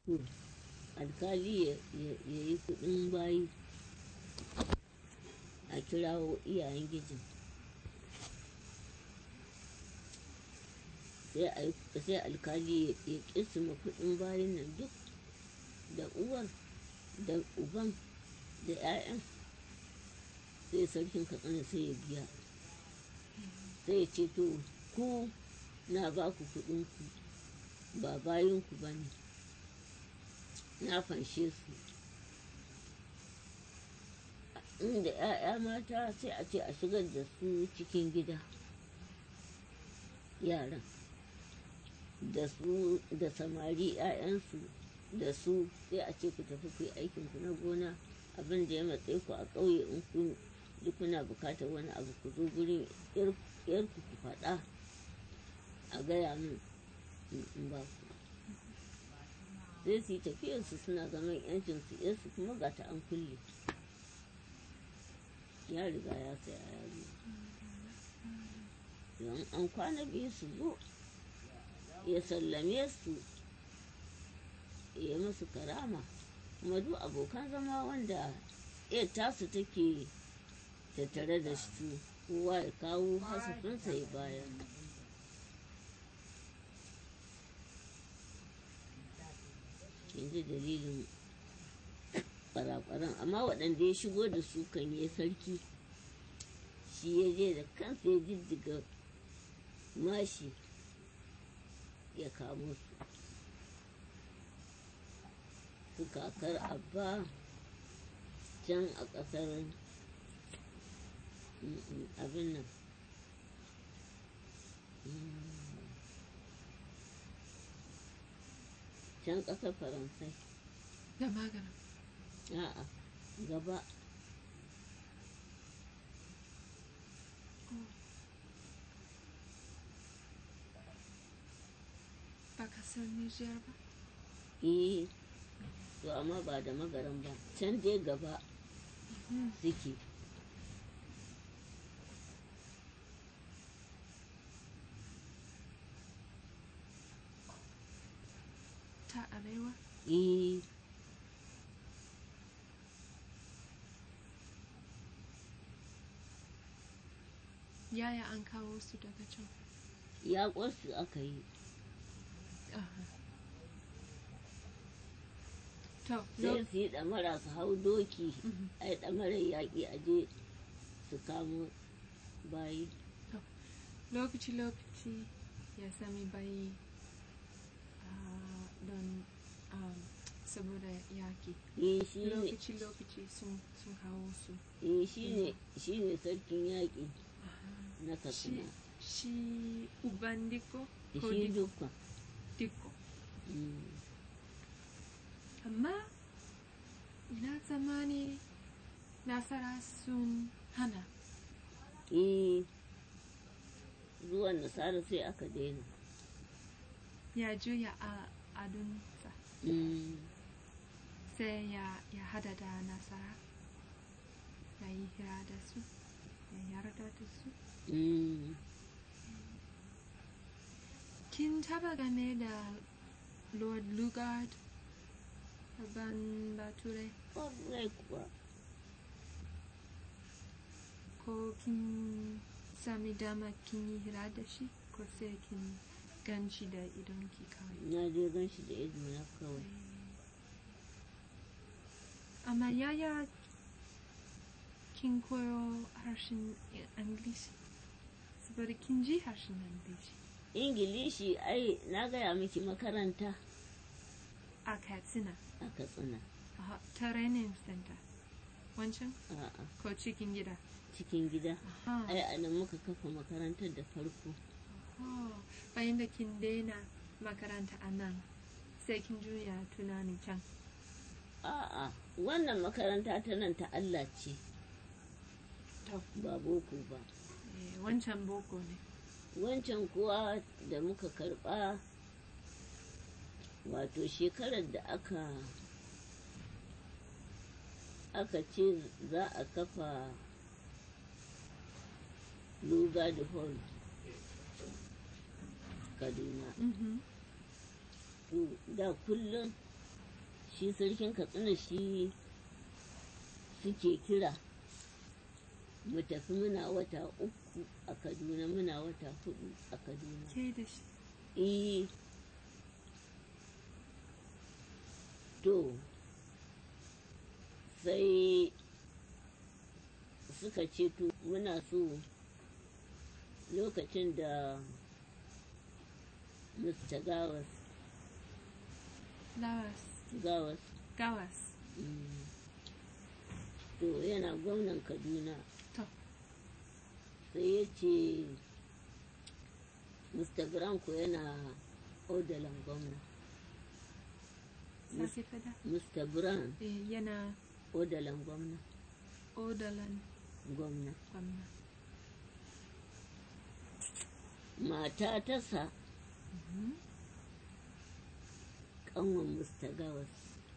to alkali ya ya- ya yi kudin bayi a kirawo iyayen gijin sai a yi- sai alkali ya ya kisima kudin bayin nan duk da uwar da uban da 'ya'yan sai sarkin katsina sai ya biya sai ya ce to ku na ba ku kuɗinku ba bayanku ba ne na fanshe su inda 'ya'ya mata sai a ce a shigar da su cikin gida yaran da su da samari 'ya'yansu da su sai a ce ku tafi ku yi aikinku na gona abin da ya matsayi ku a ƙauye in kun duk kuna bukatar wani abu ku zo gurin yarku ku faɗa a gaya min in in ba ku sai su yi tafiyarsu suna zaman yancinsu yarsu kuma ga ta an kulle ya riga ya saya yaro don an kwana biyu su zo ya sallame su ya musu karama kuma duk abokan zama wanda ya tasu take tattare da su kowa ya kawo hasafinsa ya bayar yanzu dalilin kwarakwaran amma waɗanda ya shigo da su kan yi sarki shi ya je da kansa ya jijjiga mashi ya kamo su su kakar abba can a ƙasar mm, mm, abin nan Mm. can ƙasar faransai Da magana. a'a gaba Ba kasar Nijar ba. eh to amma ba da magaran ba can dai gaba Mhm. suke Ta arewa. eh Yaya an kawo su daga can. ya su aka yi Aha. To, sai lo- su yi ɗamara su hau doki Mhm. ai ɗamarar yaƙi a je su kamo bayi lokaci-lokaci ya sami bayi ah, don um, saboda yaki. eh shi ne Lokaci-lokaci sun sun kawo su. eh shi ne shi ne sarkin yaƙi na Shi, katsina shi uban diko ko shi diko? duka diko. Mm. Amma ina tsammani nasara sun hana. eh zuwan nasara sai aka daina ya juya a adunsa Mm. sai ya, ya hada da nasara ya yi hira da su ya yarda da su Mm. kin taba game da lord lugard ban bature ƙwarai kuwa ko kin sami dama kin yi hira da shi ko sai kin gan shi da idonki kawai na je gan shi da ido na kawai amma yaya kin koyo harshen ingilishi saboda kin ji harshen ingilishi ingilishi ai na gaya miki makaranta a katsina a katsina a training center wancan a'a ko cikin gida cikin gida Aha. ai a nan muka kafa makarantar da farko Oh, bayan da kin daina makaranta a nan sai kin juya tunani can a'a wannan makaranta ta nan ta Allah ce to ba boko ba eh, wancan boko ne wancan kuwa da muka karba wato shekarar da aka aka ce za a kafa luga da hall kaduna Mhm. to da kullum shi sarkin katsina shi suke kira mu tafi muna wata uku a kaduna muna wata hudu a kaduna ke da shi eh to sai suka ce to muna so lokacin da mr gawas lawas gawas gawas mm, to yana gwamnan kaduna to sai ya ce mr branko yana odalan gwamna sake fada mr brown eh, yana odalan gwamna odalan gwamna gwamna mata ta sa kanwan mr gawas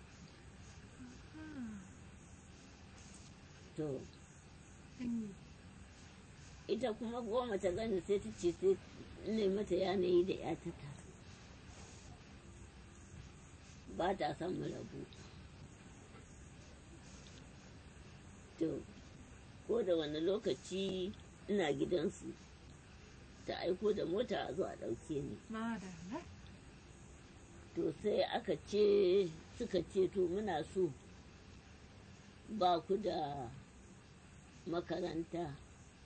to Dangi. ita kuma goma ta gani sai ta ce sai ne mata yanayi da ya ta taso ba ta son mu rabu to ko da wani lokaci ina gidansu ta aiko da mota a zo a ɗauke ni madalla to sai aka ce suka ce to muna so ba ku da makaranta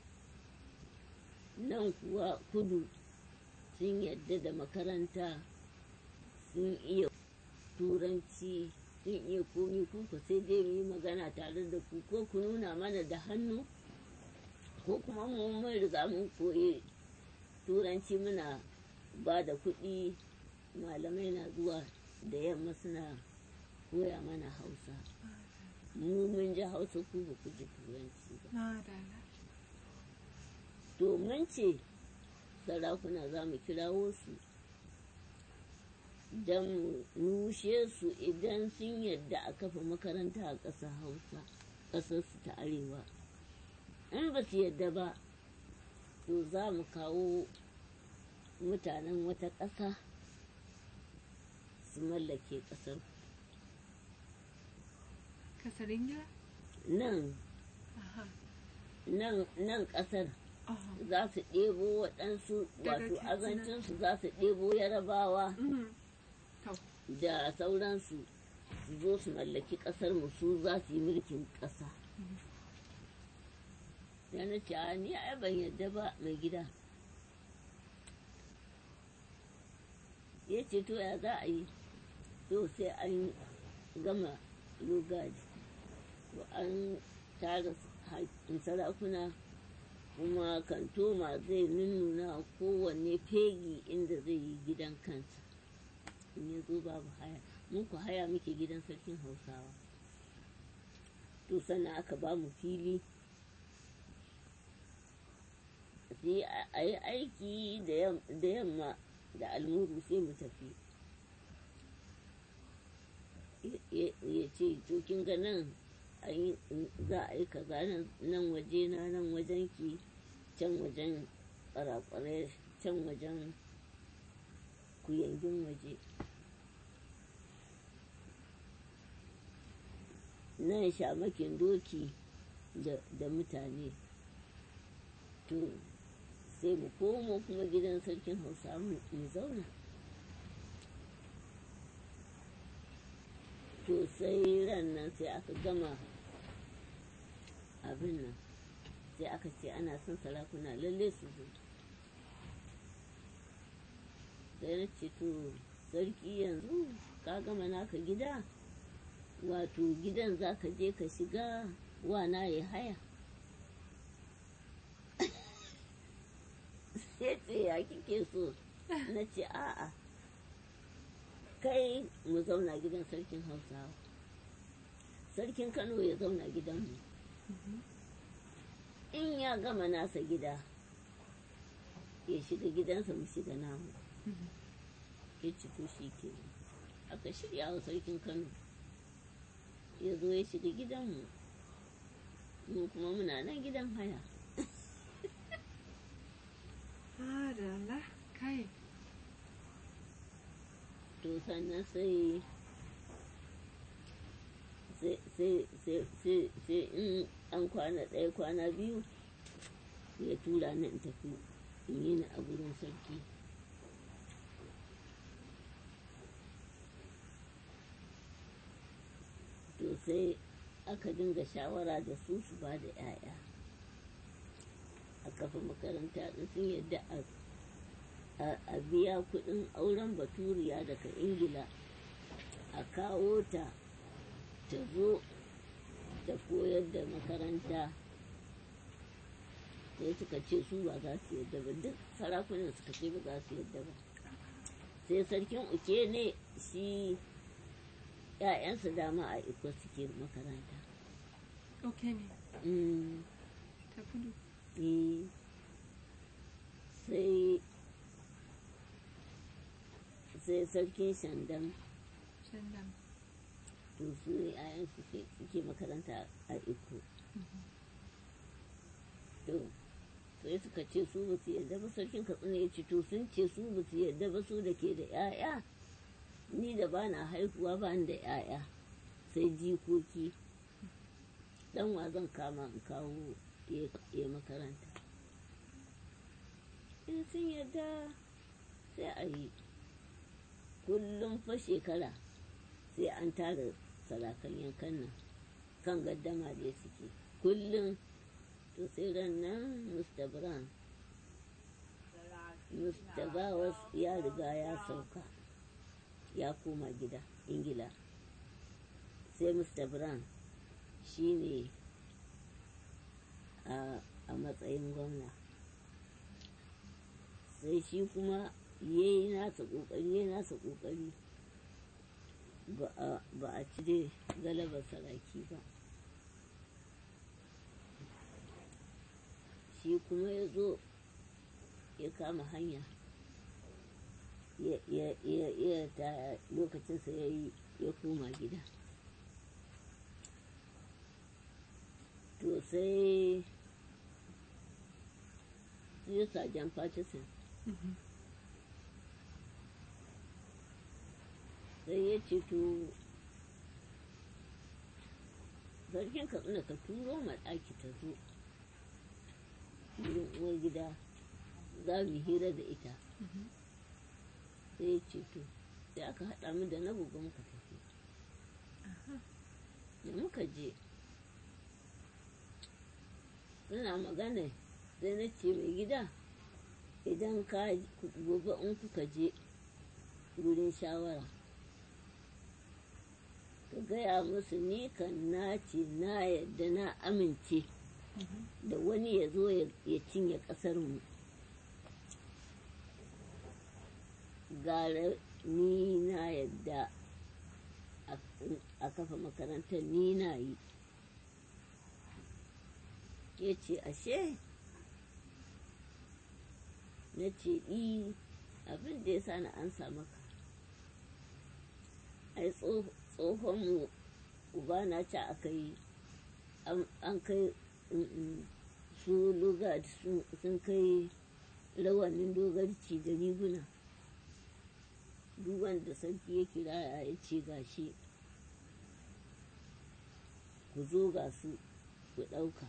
nan kuwa kudu sun yadda da makaranta sun iya turanci sun iya komi kuka sai dai mu yi magana tare da ku ko ku nuna mana da hannu ko kuma mu mun riga mun koyi turanci muna ba da kuɗi malamai na zuwa da yamma suna koya mana hausa mu mun ji hausa ku ba ku ji turanci ba madalla to mun ce sarakuna za mu kirawo su don mu nushe su idan sun yadda a kafa makaranta a ƙasar hausa ƙasarsu ta arewa in ba su yadda ba to za mu kawo mutanen wata ƙasa su mallake ƙasar kasar ingila nan aha nan nan ƙasar aha za su ɗebo waɗansu Daga wato Katsina. azancinsu za su ɗebo yarabawa Mhm. to da sauransu su zo su mallaki ƙasar mu su za su yi mulkin ƙasa da na ce "A, ni ai ban yadda ba mai gida ya ce to ya za a yi to sai an gama lugaji to an tara haƙƙin sarakuna kuma kantoma zai nunnuna kowanne fegi inda zai yi gidan kansa in ya zo babu haya mun ku haya muke gidan sarkin hausawa to sannan aka ba mu fili sai a- a yi aiki da yam- da yamma da almuru sai mu tafi Ya- ya ya ce to kin ga nan an yi- za a yi kaza nan- nan waje na nan wajen ki can wajen kwarakwarai can wajen kuyangin waje nan shamakin doki da da mutane to sai mu komo kuma gidan sarkin hausa mu mu zauna to sai ran nan sai aka gama abin nan sai aka ce ana son sarakuna lalle su zo sai na ce to sarki yanzu ka gama naka gida wato gidan za ka je ka shiga wana ya haya sai ce ya kike so na ce a'a kai mu zauna gidan sarkin hausawa sarkin kano ya zauna gidanmu in ya gama nasa gida ya shiga gidansa mu shiga namu ya ci to shi ke aka shirya wa sarkin kano ya zo ya shiga gidanmu mu kuma muna nan gidan haya madalla kai to sannan sai sai sai sai sai sai in an kwana ɗaya kwana biyu ya tura ni in tafi in yi ni a gurin sarki to sai aka dinga shawara da su su ba da 'ya'ya a kafa makaranta in sun yadda a a biya kudin auren baturiya daga ingila a kawo ta ta zo ta koyar da makaranta sai suka ce su ba za su yadda ba duk sarakunan suka ce ba za su yadda ba sai sarkin uke ne shi ‘ya'yansa dama a iko suke makaranta ok ne Mm, ta kudu eh, sai sai sarkin shandam shandam to su ne ‘ya'yansu ke- suke makaranta a iko to sai suka ce su ba su yadda ba sarkin katsina ya ce to sun ce su ba su yadda ba su da ke da 'ya'ya ni da ba na haihuwa ba ni da 'ya'ya sai jikoki dan wa zan kama in kawo ya ya makaranta in sun yadda sai a yi kullum fa shekara sai an tara sarakan yankan nan kan gaddama da suke kullum to sai ran nan mr brown mr bawas ya riga ya sauka ya koma gida ingila sai mr brown shi ne a a matsayin gwamna sai shi kuma ya yi nasa ƙoƙari ya yi nasa ƙoƙari ba a- ba a cire galabar saraki ba shi kuma ya zo ya kama hanya ya ya ya ya ta lokacinsa ya yi ya koma gida to sai sai sajan Patterson sai ya ce to sarkin katsina ka turo ma ɗaki ta zo wurin uwar gida za mu hira da ita sai ya ce to sai aka haɗa mu da na buga muka tafi da muka je suna magana sai na ce mai gida idan ka gobe in kuka je wurin shawara ka gaya musu ni kan na ce na yadda na amince da wani ya zo ya ya cinye ƙasarmu gara ni na yadda a- a kafa makarantar ni na yi ya ce ashe na ce i abin da ya sa na ansa maka ai tso- tsohonmu uba na ce aka yi an- an kai mm, mm, su lugard sun sun kai rawanin dogarci da riguna duk wanda sarki ya kira ya ce gashi ku zo ga su ku ɗauka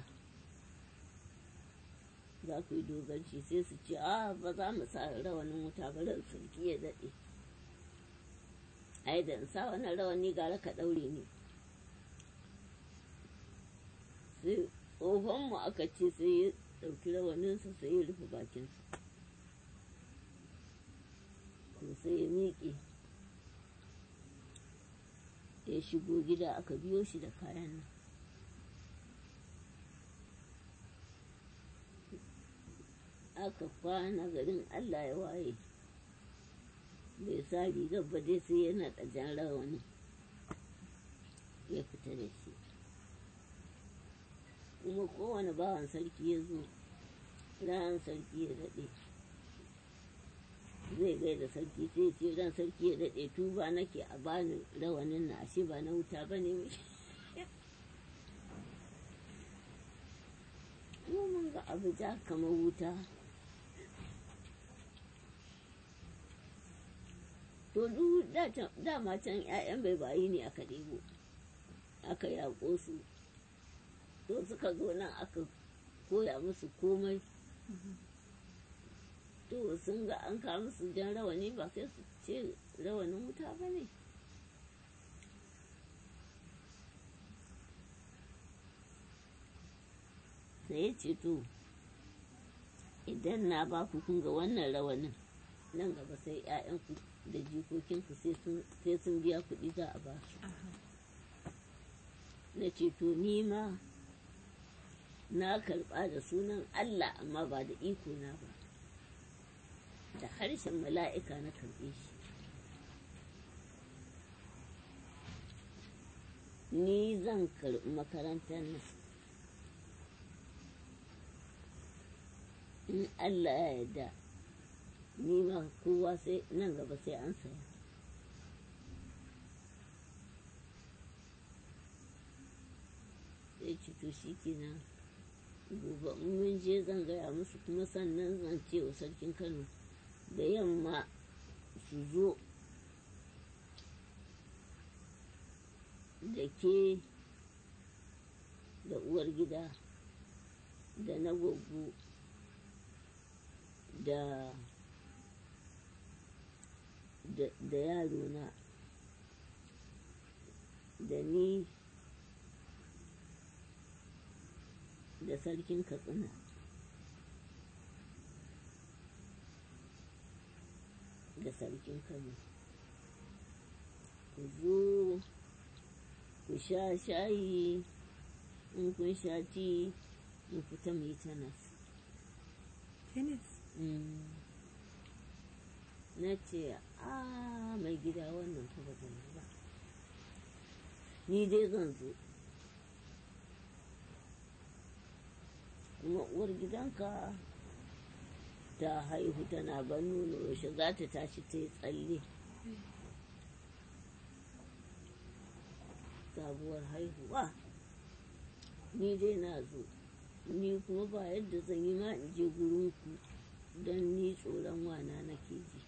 za ku yi dogarci sai su ce a ba za mu sa rawanin wuta ba ran sarki ya daɗe ai da in sa wannan rawani gara ka ɗaure ni sai tsohonmu aka ce sai ya ɗauki rawaninsa sai ya rufe bakinsa to sai ya miƙe ya shigo gida aka biyo shi da kayan nan aka kwana garin allah ya waye bai sa rigar ba dai sai yana ɗajen rawanin ya fita da shi kuma kowane bawan sarki ya zo ran sarki ya daɗe zai gaida sarki sai ce ran sarki ya daɗe tuba nake a bani rawanin na ashe ba na wuta ba ne mu mun ga abu ja kamar wuta to duk da can- dama can 'ya'yan bai bayi ne aka ɗebo aka yaƙo su to suka zo nan aka koya musu komai to sun ga an kawo musu jan rawani ba sai su ce rawanin wuta ba ne sai ya ce to idan na ba ku kun ga wannan rawanin nan gaba sai 'ya'yanku da jikokinku sai sun biya kuɗi za a ba su na ce to ni ma na karɓa da sunan Allah amma ba da iko na ba da harshen mala'ika na karɓe shi ni zan karɓi makarantar nan in Allah ya yarda ni ma kowa sai nan gaba sai an saya sai ci to shi kenan gobe in mun je zan gaya musu kuma sannan zan ce wa sarkin kano da yamma su zo da ke da uwar gida da na gogo da da yaro na da ni da sarkin katsina da sarkin kano ku zo ku sha shayi in kun sha ti mu fita mu yi tanas tennis na ce a mai gida wannan fa ba zan yi ba ni dai zan zo kuma uwar gidanka ta haihu tana ban nono yaushe za ta tashi ta yi tsalle sabuwar haihuwa ni dai na zo ni kuma ba yadda zan yi ma in je gurinku don ni tsoron wana nake ji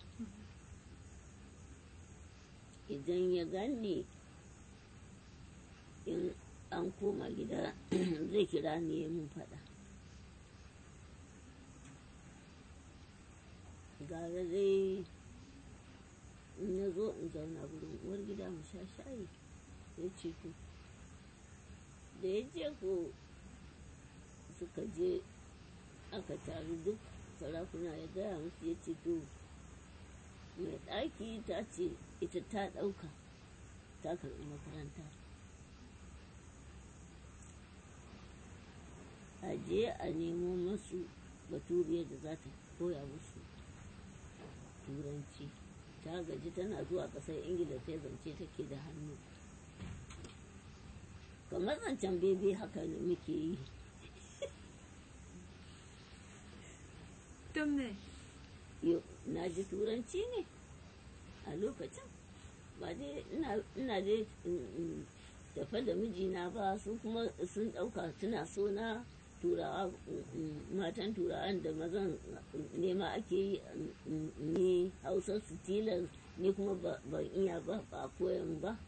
idan ya gani in an koma gida zai kira ni ya mun faɗa gara dai in na zo in zauna gurin uwar gida mu sha shayi ya ce to da ya je ko suka je aka taru duk sarakuna ya gaya musu ya ce to mai ɗaki ta ce ita ta ɗauka ta karɓi makaranta a je a nemo masu baturiyar da za ta koya musu turanci ta gaji tana zuwa ƙasar ingila sai zance take da hannu kamar zancen bebe haka ne muke yi don me na ji turanci ne a lokacin ba dai ina dai tafa da mijina ba su kuma sun ɗauka tuna so na turawa matan turawan da mazan nema ake yi ni hausa su tilas ni kuma ban iya ba ba koyan ba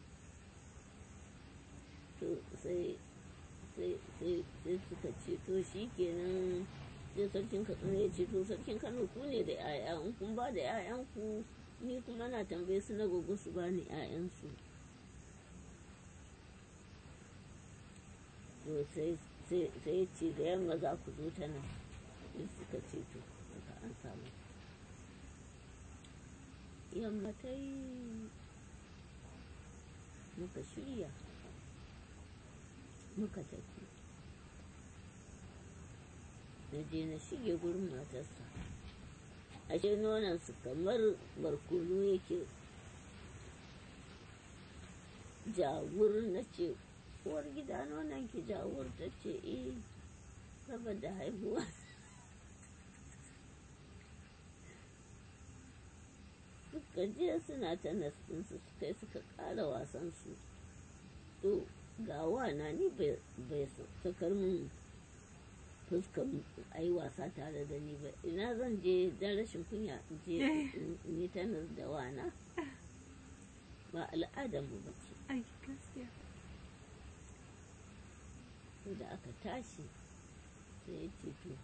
to sai sai suka ce to shi kenan sai sarkin katsina ya ce to sarkin kano ku ne da 'ya'ya in kun ba da 'ya'yanku ni kuma na tambaye su na gogo su ba ni 'ya'yansu to sai sai ce da yamma za ku zo ta nan in suka ce to suka an samu yamma ta yi muka shirya muka tafi na je na shige gurin matarsa ashe nonansu kamar barkono yake jawur na ce uwar gida nonon ki jawur ta ce eh saboda haihuwa suka je suna ta nastinsu suka yi suka ƙara wasansu to ga wana ni bai sakar min fuskan a yi wasa tare da ni ba ina zan je don rashin kunya in je ni tanas da wana ba al'adar mu ba ce ai gaskiya to da aka tashi sai ya ce to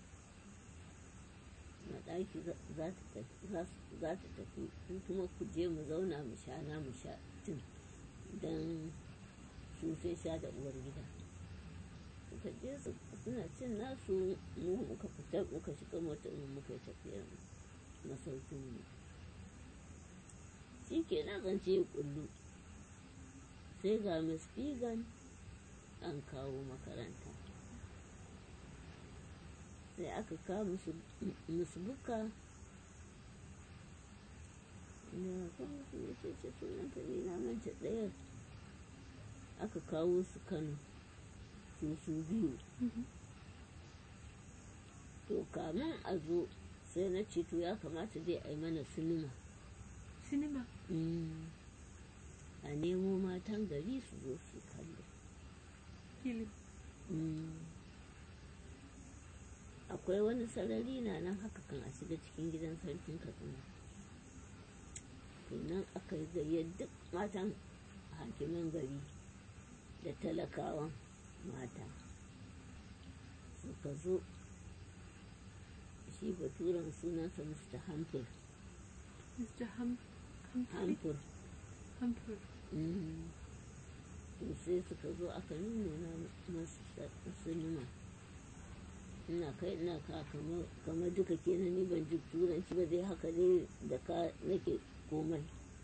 maɗaki za ta tafi za ta tafi ku kuma ku je mu zauna mu sha na mu sha tun don su sai sha da uwar gida suka je su suna cin nasu mu muka fita muka shiga mota mu muka yi tafiyar masaukin mu shi ke nan zance ya kullu sai ga miss Figan an kawo makaranta sai aka kawo musu musu buka da kan musu ya ce ce sunanta ne na manta ɗaya aka kawo su kano su su biyu to kamun a zo sai na ce to ya kamata dai a yi mana sinima Sinima. Mm. a nemo matan gari su zo su kallo Film. Mm. akwai wani sarari na nan haka kan a shiga cikin gidan sarkin katsina to nan aka yi gayyar duk matan hakiman gari da talakawan mata suka zo shi baturen sunansa mr hamfur Mr. Hum Humphrey. hamfur Humphrey. Mm. to sai suka zo aka nuna masu sinima ina kai ina ka kamar- kamar duka kenan ni ban ji turanci ba dai haka dai da ka nake komai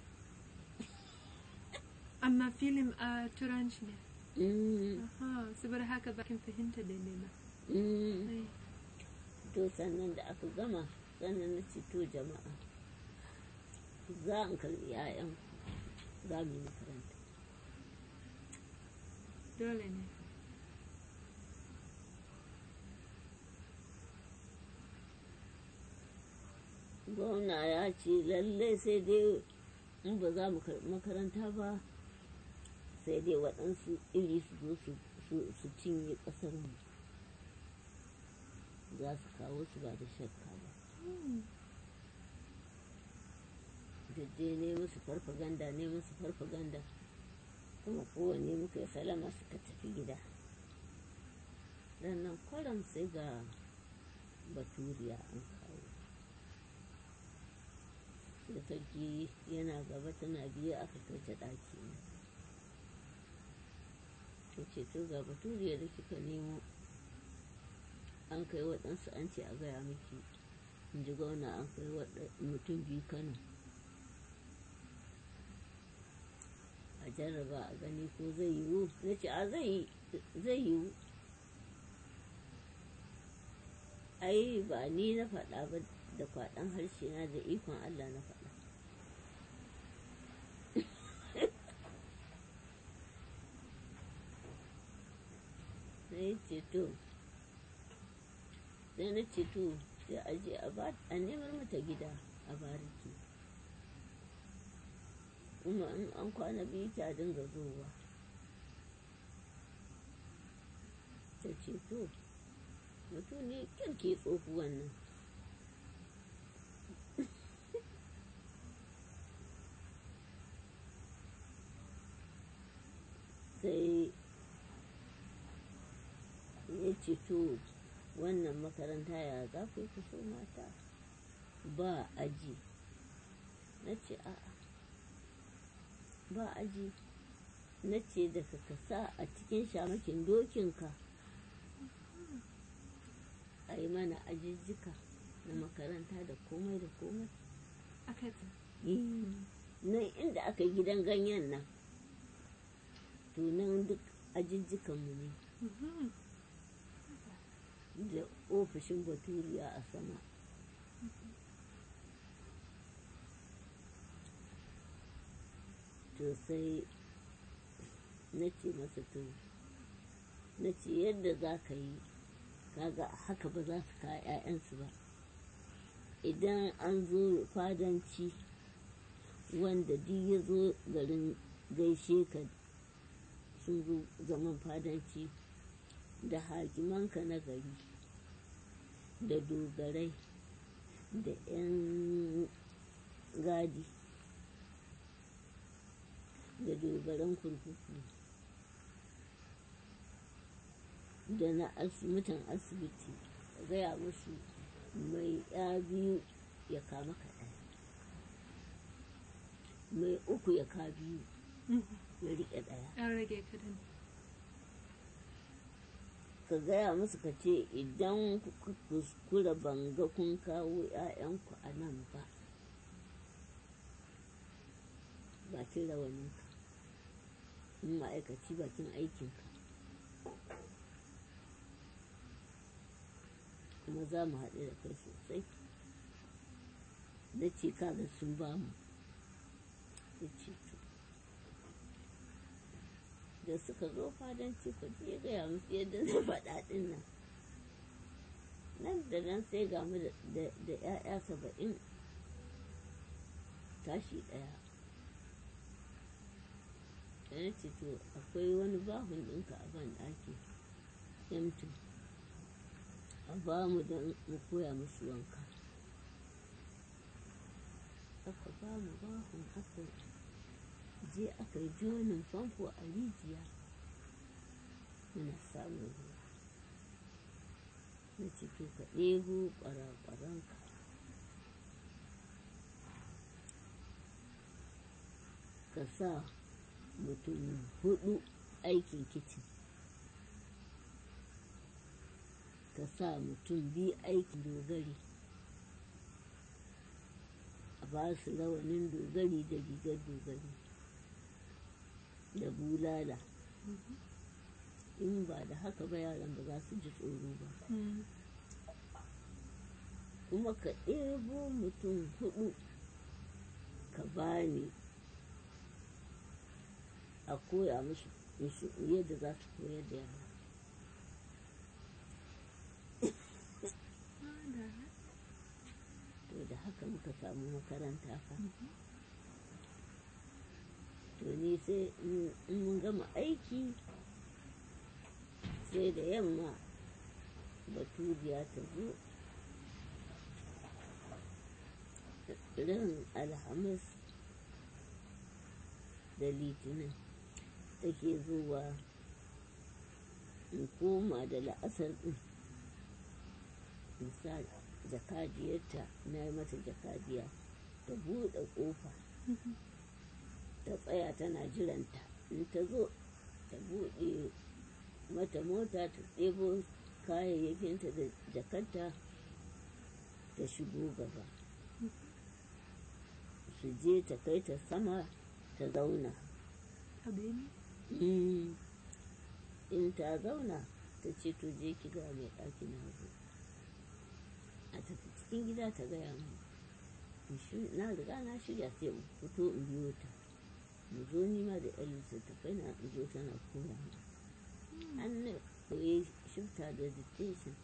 Amma film a Turanci ne. Mm, Aha, saboda haka bakin fahimta da nema. mm. Ai, to sannan da aka gama sannan na ce to jama'a za in karbi 'ya'yan za mu yi makaranta dole ne. gwamna ya ce lallai sai dai in ba za mu karɓi makaranta ba sai dai waɗansu iri su zo su- su- su cinye ƙasar mu za su kawo su ba da shakka ba Hmm. dai ne musu farfaganda ne musu farfaganda kuma kowanne muka yi salama suka tafi gida nan kwaram sai ga baturiya an kawo da sarki yana gaba tana biye aka kai ta ɗaki ne ta ce to ga baturiya da kika nemo an kai waɗansu an ce a gaya miki in ji gauna an kai waɗa- mutum biyu kano a jarraba a gani ko zai yiwu na ce a zai yi- zai yiwu ai ba ni na faɗa ba da kwaɗan harshe na da ikon Allah na faɗa sai ce to sai na ce to sai a je a ba a nemar mata gida a bariki kuma in an kwana biyu ta dinga zowa ta ce to mutum ne kirki tsohuwan nan sai ya ce to wannan makaranta ya za ku yi ku so mata ba aji na ce a'a ba aji na ce da ka sa a cikin shamakin dokinka a yi mana ajijjika na makaranta da komai da komai Aka ce, nan inda aka yi gidan ganyen nan to nan duk ajijjikanmu ne mhm. da ofishin baturiya a sama to sai na ce masa to na ce yadda za ka yi kaga haka ba za su kawo 'ya'yansu ba idan an zo fadanci wanda duk ya zo garin gaishe ka sun zo zaman fadanci da hakimanka na gari da dogarai da 'yan gadi da dogaran kurkuku da na asibitin asibiti ka gaya musu mai ya biyu ya kama ka ɗaya mai uku ya ka biyu ya riƙe ɗaya an rage kadan ka gaya musu ka ce idan kuka kuskura banga kun kawo 'ya'yanku a nan ba bakin rawaninka in ma'aikaci bakin aikinka kuma za mu haɗu da kai sosai na ce kaga sun ba mu ya ce to da suka zo fadanci ku je gaya musu yadda zai faɗa ɗin nan nan da nan sai ga mu da 'ya'ya saba'in tashi ɗaya da na ce to akwai wani bahun ɗinka a ban ɗaki yamtu a ba mu don mu koya musu wanka aka ba mu bahun aka je aka yi jonin famfo a rijiya muna samun ruwa na ce to ka ɗebo ƙwara-ƙwaranka ka sa mutum hudu aikin kicin ka sa mutum biyu aikin dogari a ba su rawanin dogari da rigar dogari da bulala in ba da haka ba yaran ba za su ji tsoro ba kuma ka ɗebo mutum hudu ka bani a koya musu yadda za su koyar da yara to da haka muka samu makaranta fa to ni sai in mun gama aiki sai da yamma baturiya ta zo ran alhamis da litinin take zuwa in koma da la'asar ɗin in sa jakadiyarta na yi mata jakadiya ta buɗe ƙofa ta tsaya tana jiranta in ta zo ta buɗe mata mota ta ɗebo kayayyakinta da jakarta ta shigo gaba su je ta kai ta sama ta zauna in ta zauna ta ce to je ki ga mai ɗaki na zo a tafi cikin gida ta gaya mu na riga na shirya sai in fito in biyo ta mu zo nima da yan littattafai na in zo tana koya mu an na koyi shifta da dictation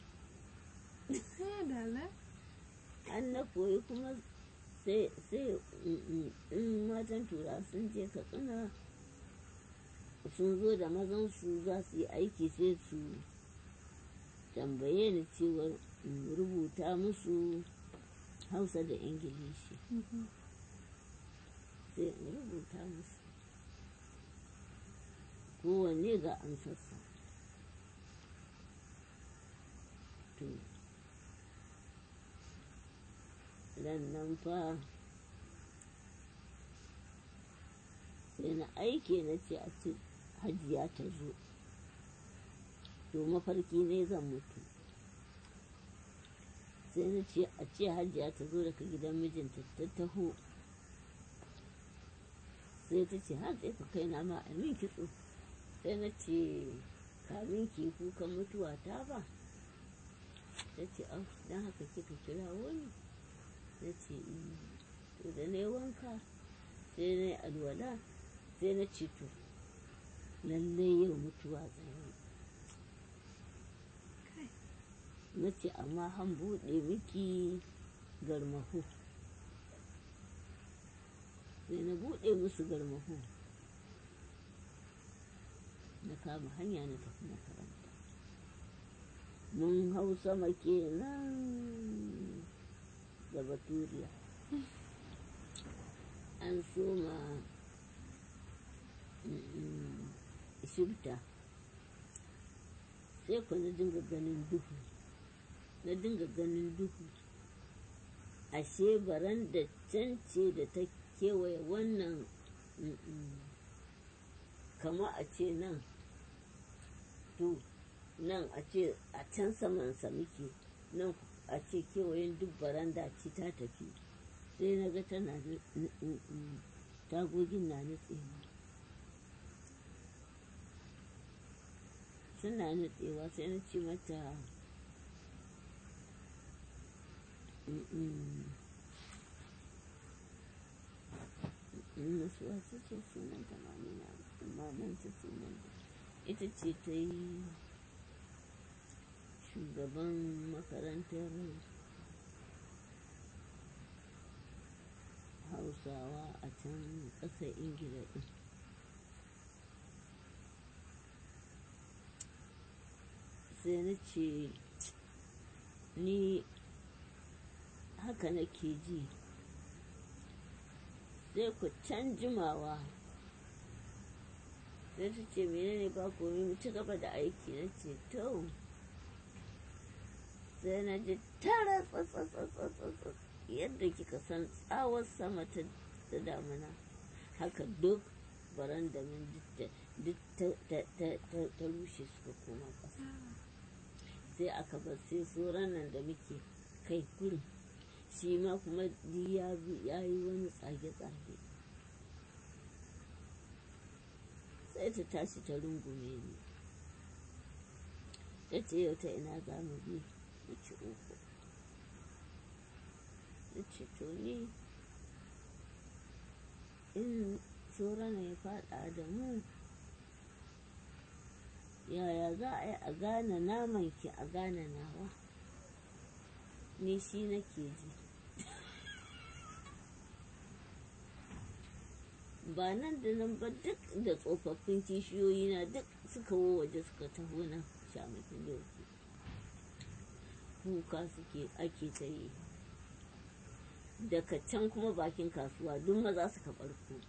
an na koyi kuma sai in matan tura sun je katsina sun zo da mazan su za su yi aiki sai su tambaye ni cewar rubuta musu hausa da ingilishi sai in rubuta musu kowanne ga amsarsa to nan fa sai na aike na ce a ce hajiya ta zo to mafarki ne zan mutu sai na ce a ce hajiya ta zo daga gidan mijinta ta taho sai ta ce har sai ka kai na ma a min kitso sai na ce kamin ki kukan mutuwa ta ba ta ce au don haka kika kira wani na ce to da na yi wanka sai na yi alwala sai na ce to lallai yau mutuwa tsaye na ce amma han buɗe miki garmahu sai na buɗe musu garmahu na kama hanya na tafi makaranta mun hau sama kenan da baturiya an soma shibta sai ku na dinga ganin duhu na dinga ganin duhu ashe baran da can ce da ta kewaye wannan kama a ce nan to nan a ce a can samansa muke nan a ce kewayen duk baranda ce ta tafi sai na ga tana tagogin na nutsewa suna nutsewa sai na ce mata masu wasu ce sunan ta mamina amma nan ta sunan ita ce ta yi shugaban makarantar hausawa a can ƙasar ingila ɗin sai na ce ni haka nake ji sai ku can jimawa sai ta ce menene ba komai mu ci gaba da aiki na ce to sai na ji tara tsatsatsatsatsatsa yadda kika san tsawon sama ta damuna haka duk baranda min duk ta rushe suka koma ƙasa sai aka bar sai tsoron nan da muke kai kurin shi ma kuma ya yi wani tsage-tsage sai ta tashi ta rungume ni ta ce yau ta ina za mu bi mu ci uku ta ce to ni in tsoron ya faɗa da mu yaya za a yi a gane naman ki a gane nawa ni shi nake ji ba nan da nan ba duk da tsofaffin kishiyoyi na duk suka waje suka taho nan shamakin doki kuka suke ake ta yi daga can kuma bakin kasuwa duk maza suka barko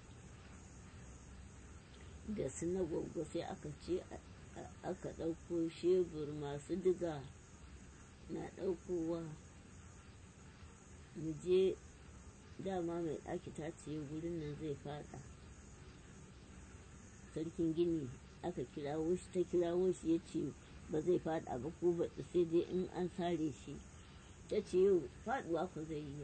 da su na gwaggo sai aka ce aka ɗauko shebur masu diga na ɗaukowa mu je dama mai ɗaki ta ce wurin nan zai fada sarkin gini aka kirawo shi ta kirawo shi ya ce ba zai fada ba ko ba sai dai in an sare shi ta ce yau faduwa ku zai yi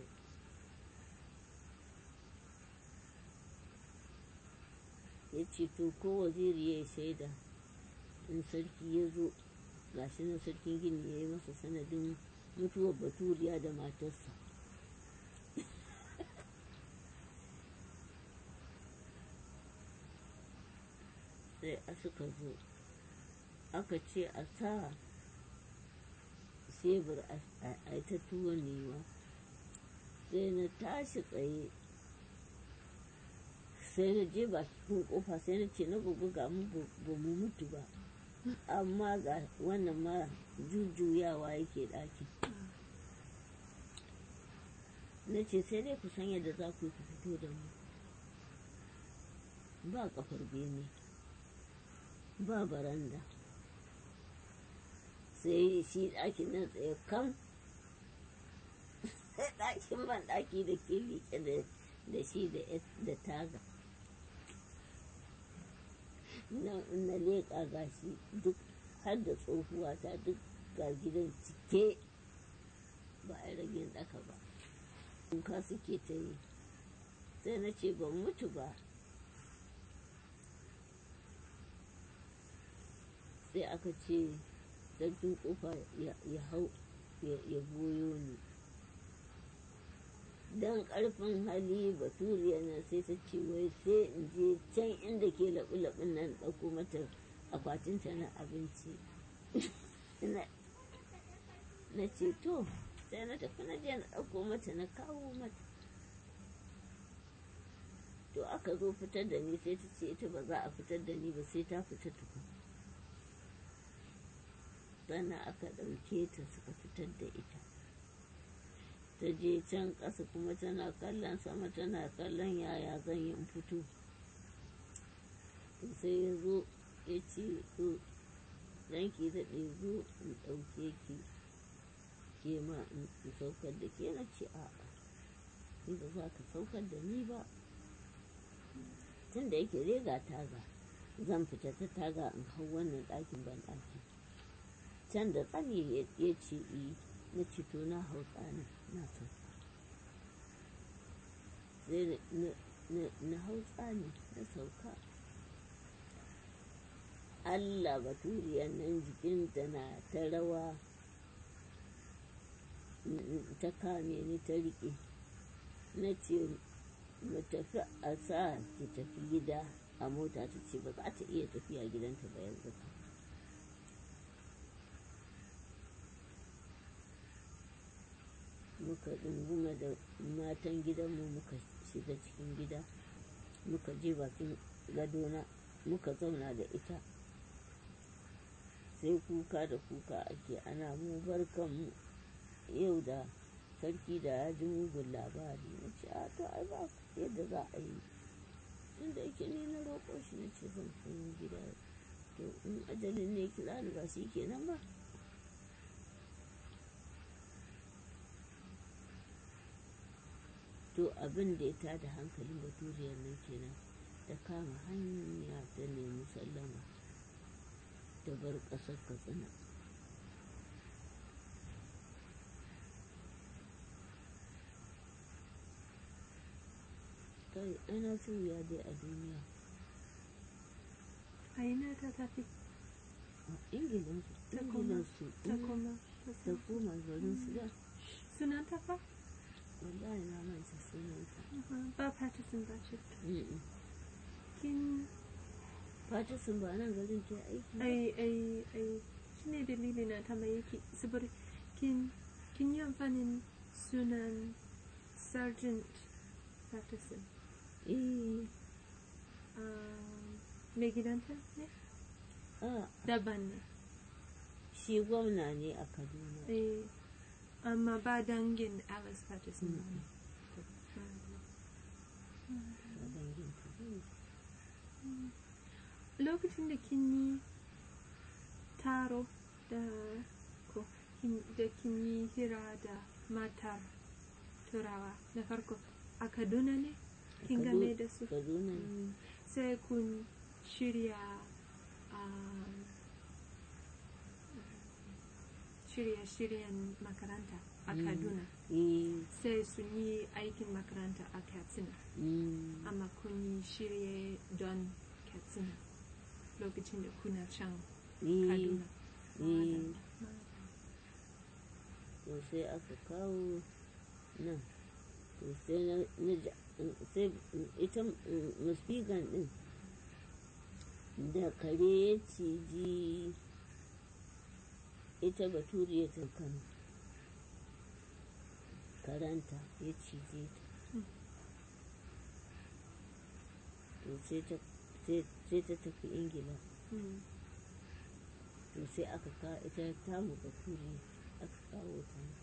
ya ce to ko waziri ya shaida in sarki ya zo gashi nan sarkin gini ya yi masa sanadin mutuwar baturiya da matarsa sai a suka zo aka ce a sa shebur a ta tuwon newa sai na tashi tsaye sai na je bakin kofa sai na ce na gugu ga mu ba mu mutu ba amma ga wannan ma jujjuyawa yake ɗakin na ce sai dai ku san yadda za ku fito da mu ba kafar bene ba baranda sai shi ɗakin nan tsaye kam sai ɗakin ban ɗaki da ke liƙe da shi da taga na leƙa gashi duk har da tsohuwa ta duk ga gidan cike ba a rage ɗaka ba kuka suke ta yi sai na ce ban mutu ba sai aka ce sarkin kofa ya hau ya goyo ni don ƙarfin hali baturiya na sai ta ce wai sai in je can inda ke laɓi-laɓin nan ɗauko mata akwatinta na abinci na ce to sai na tafi na je na ɗauko mata na kawo mata to aka zo fitar da ni sai ta ce ita ba za a fitar da ni ba sai ta fita tukun sannan aka ɗauke ta suka fitar da ita ta je can ƙasa kuma tana kallon sama tana kallon yaya zan yi fito to sai ya zo ya ce to ranki daɗe zo in ɗauke ki ke ma in saukar da ke na ce a'a ni ba za ka saukar da ni ba tun da yake rega taga zan fita ta taga in hau wannan ɗakin ban ɗakin can da tsani ya ce yi na ce to na hau tsanin na sauka sai na hau tsani na sauka Allah baturiyar nan jikinta na ta rawa ta kame ni ta riƙe na ce mu tafi a sa ki tafi gida a mota ta ce ba za ta iya tafiya gidanta ba yanzu ka muka ɗunguma da matan gidanmu muka shiga cikin gida muka je bakin gadona muka zauna da ita sai kuka da kuka ake ana mu barkanmu yau da sarki da ya ji mugun labari na ce a to ai ba yadda za a yi tun da yake ni na roƙo shi na ce zan komo gida to in ajalin ne kira ni ba shi kenan ba to abin da ya tada hankalin baturiyar nan kenan ta kama hanya ta nemi sallama ta bar ƙasar katsina kai ana ya dai a duniya a ina ta tafi a ingilan ta koma su ta koma ta ta sa- koma garin su da sunan ta fa wallahi na manta sunanta Aha, ba Patterson ba ce Mm-mm. kin Patterson ba nan garin ta yi aiki ba? ai ai ai shine dalili na ta mai yake saboda kin kin yi amfanin sunan Sergeant Patterson eh um, mai gidanta ne a daban ne shi gwamna ne a kaduna eh amma ba dangin Alice Patterson ba ne a dangin ta bane. lokacin da kin yi taro da ko kin- da kin yi hira da matar turawa na farko a kaduna ne kin Kadu- game da su kaduna ne Mm, sai kun shirya um, shirye-shiryen makaranta a Mm. kaduna eh sai sun yi aikin makaranta a katsina mm, amma kun yi shirye don katsina lokacin da kuna can eh kaduna eh Madalla. to sai aka kawo nan to sai na na ja- sai ita musfigan din da kare ya ciji ita baturiya ta kano karanta ya cije ta Mm. to sai ta sai- sai ta tafi ingila Mm. to sai aka kawo ita tamu baturiya aka kawo ta nan.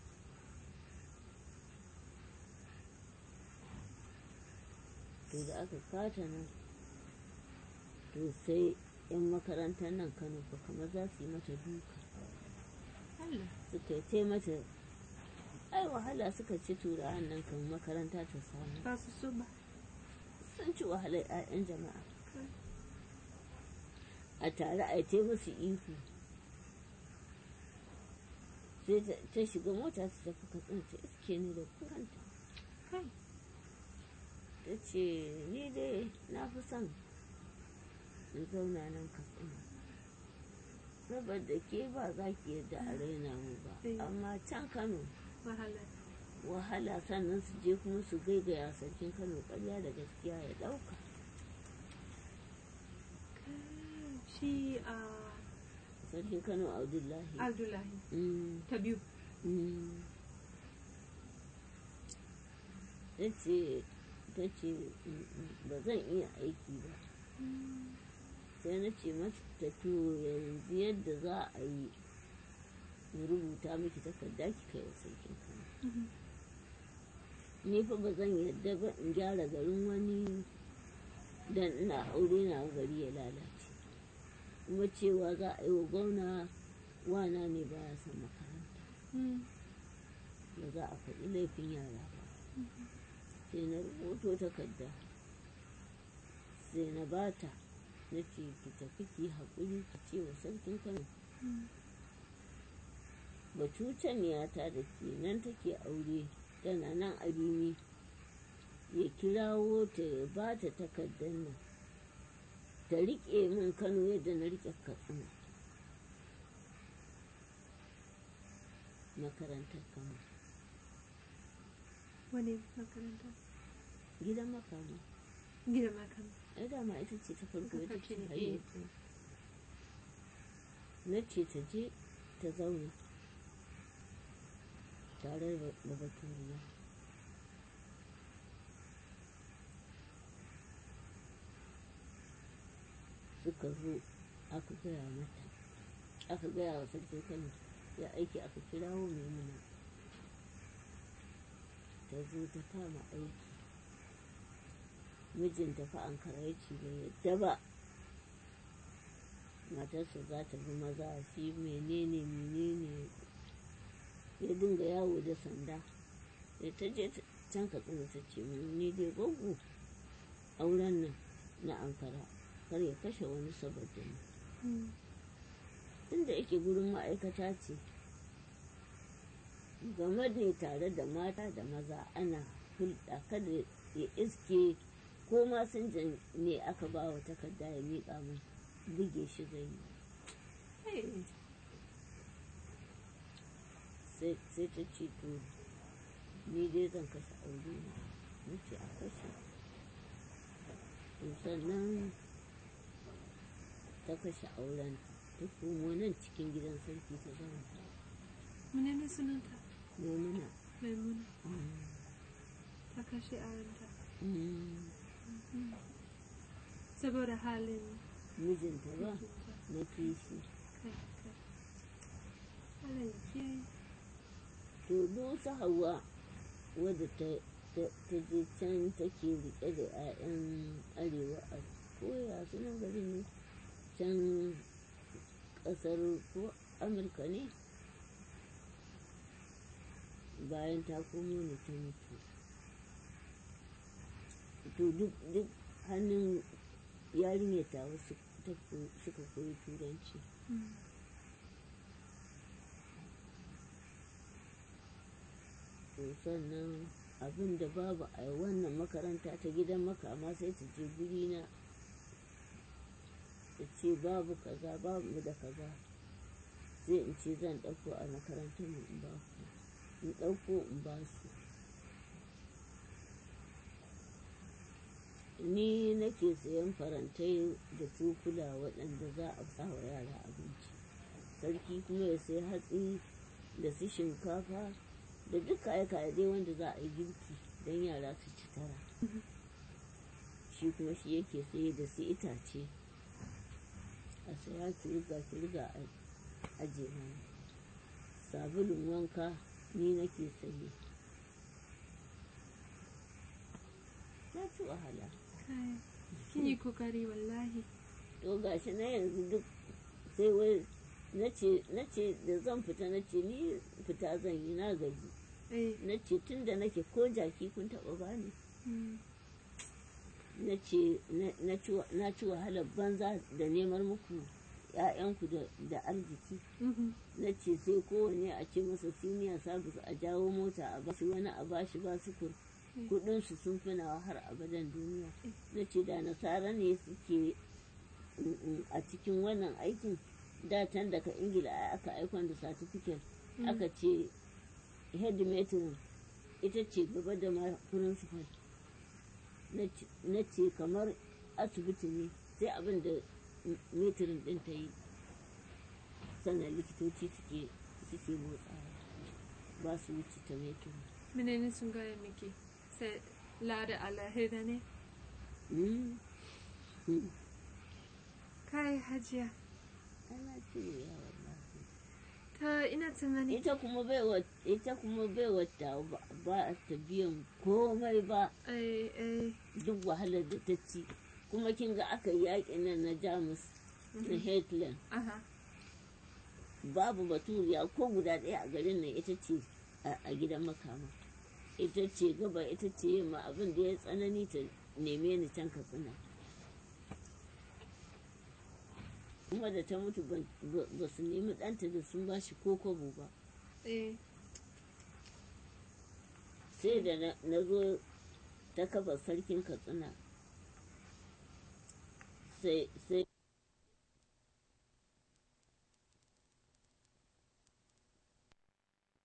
to da aka kata nan to sai 'yan makarantar nan kano fa kamar za su yi mata duka Allah. suka yi tai mata ai wahala suka ci turawan nan kan makaranta ta samu ba su so ba sun ci wahalar 'ya'yan jama'a Kai. a tare a yi musu ihu sai ta- ta shiga mota ta tafi katsina ta iske ni da kuranta kai ta ce ni dai na fi son in zauna nan katsina saboda ke ba za ki yadda a raina mu ba Eh. amma can kano wahala wahala sannan su je kuma su gaigaya sarkin kano karya da gaskiya ya ɗauka Kai. shi a sarkin kano abdullahi abdullahi Mm, ta biyu mm. ta ce ta ce mm, mm, ba zan iya aiki ba sai na ce mata to yanzu yadda za a yi in rubuta miki takarda ki kai wa sarkin kano Mhm. ni fa ba zan yadda ba in gyara garin wani dan ina aure na gari ya lalace kuma cewa za a yi wa gwamna wana ne ba ya son makaranta Mm. ba za a faɗi laifin yara ba sai na rubuto takarda sai na bata na ce ki tafi ki haƙuri ki ce wa sarkin kano Mm. batutaniyata da ke nan take aure tana nan a rimi ya kirawo ta ya ba ta takardar nan ta riƙe min kano yadda na riƙe katsina makarantar kano Wani makaranta? gidan makama Gida makam. ai dama ita ce ta farko ita ce Farko ne, haye na ce ta je ta zauna tare da da baturiya suka zo aka gaya mata aka gaya wa sarkin kano ya aiki aka kirawo maimuna ta zo ta kama aiki mijinta fa an ya ce bai yadda ba matarsa za ta bi maza shi menene menene ya dinga yawo da sanda sai ta je ta- can katsina ta ce mun ni dai gwaggo auren nan na ankara kar ya kashe wani saboda ni Mm. inda yake gurin ma'aikata ce game ne tare da mata da maza ana hulɗa kada ya iske ko masinjan ne aka ba wa takarda ya miƙa min buge shi zai yi Hey. sai sai ta ce to ni dai zan kashe aure na na ce a kashe to sannan ta kashe auren ta komo nan cikin gidan sarki ta zauna Menene sunanta? maimuna Maimuna. mm, Ta kashe aranta. mm, Saboda halin mijinta ba mijinta. na kishi Kai, kai. Allah ya kiyaye. to dusa hawa wadda ta ta ta je can take rike da 'ya'yan arewa a koya sunan gari ne can kasar ko amurka ne bayan ta komo ne ta mutu to duk duk hannun yarinyar ta wasu suka koyi turanci Mm. to sannan abin da babu a wannan makaranta ta gidan makama sai ta je guri na ta ce babu kaza babu da kaza sai in ce zan ɗauko a makarantar mu in ba ku in ɗauko in ba su ni nake sayan farantai da cokula waɗanda za a sa wa yara abinci sarki kuma ya sai hatsi da su shinkafa da duk kaye-kaye dai wanda za a yi girki don yara su ci tara shi kuma shi yake saye da su itace a saya kirga kirga a aje mana sabulun wanka ni nake saye na ci wahala Kai. Kin yi kokari wallahi. to gashi na yanzu duk sai wai na ce da zan fita na ce ni fita zan yi na gaji Eh. na ce tun da nake ko jaki kun taɓa bani Mm. na ce na ci- na ci wahalar banza da neman muku ‘ya'yanku da- da arziki Mhm. na ce sai kowane a ce masa siniya sabis a jawo mota a bashi wani a bashi ba sukur Mm. kudinsu sun fi nawa har abadan duniya na ce da nasara ne suke mm, mm, a cikin wannan aikin datan daga ingila ai aka aikon da satifiket Mm. aka ce headmatron ita ce gaba da ma principal na ce- na ce kamar asibiti ne sai abin da m- metrin din ta yi sannan likitoci suke suke motsawa ba su wuce ta metrin Menene sun gaya miki? Sai lada alahira ne? Mm. Mm. Kai hajiya. ana ce ya wallahi Ta ina tunani. ita kuma bai wa ita kuma bai wata ba ba ta biyan komai ba Eh, eh. duk wahalar da ta ci kuma kin ga aka yi yaƙin nan na jamus na Hitler aha babu baturiya ko guda ɗaya a garin nan ita ce a a gidan makama ita ce gaba ita ce yamma abin da ya tsanani ta neme ni can katsina kuma da ta mutu ban- ba ba su nemi ɗanta da sun ba shi ko kwabo ba eh sai da na- na zo ta kafa sarkin katsina sai sai